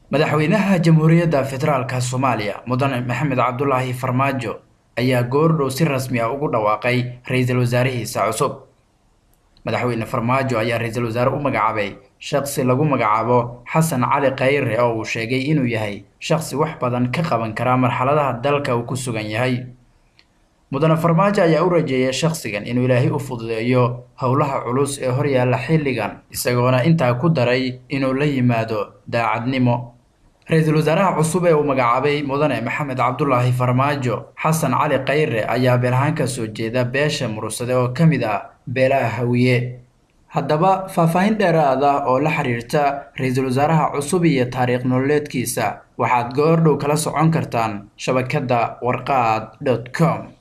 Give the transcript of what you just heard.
madaxweynaha jamhuuriyadda federaalka soomaaliya mudane maxamed cabdulaahi farmaajo ayaa goordhow si rasmi ah ugu dhawaaqay ra-iisul wasaarihiisa cusub madaxweyne farmaajo ayaa ra-iisul wasaare u magacaabay shaqsi lagu magacaabo xasan cali khayre oo uu sheegay inuu yahay shaqsi wax badan ka qaban kara marxaladaha dalka uu ku sugan yahay mudane farmaajo ayaa u rajeeyay shakhsigan inuu ilaahay u fududeeyo howlaha culus ee horyaalla xilligan isagoona intaa ku daray inuu la yimaado daacadnimo ra-iisul wasaaraha cusub ee uu magacaabay mudane maxamed cabdulaahi farmaajo xasan cali khayre ayaa beelahaan ka soo jeeda beesha murugsade oo ka mid ah beelaha hawiye haddaba faahfaahin dheeraad ah oo la xiriirta ra-iisul wasaaraha cusub iyo taariikh nololeedkiisa waxaad goordhow kala socon kartaan shabakadda warqaad dot com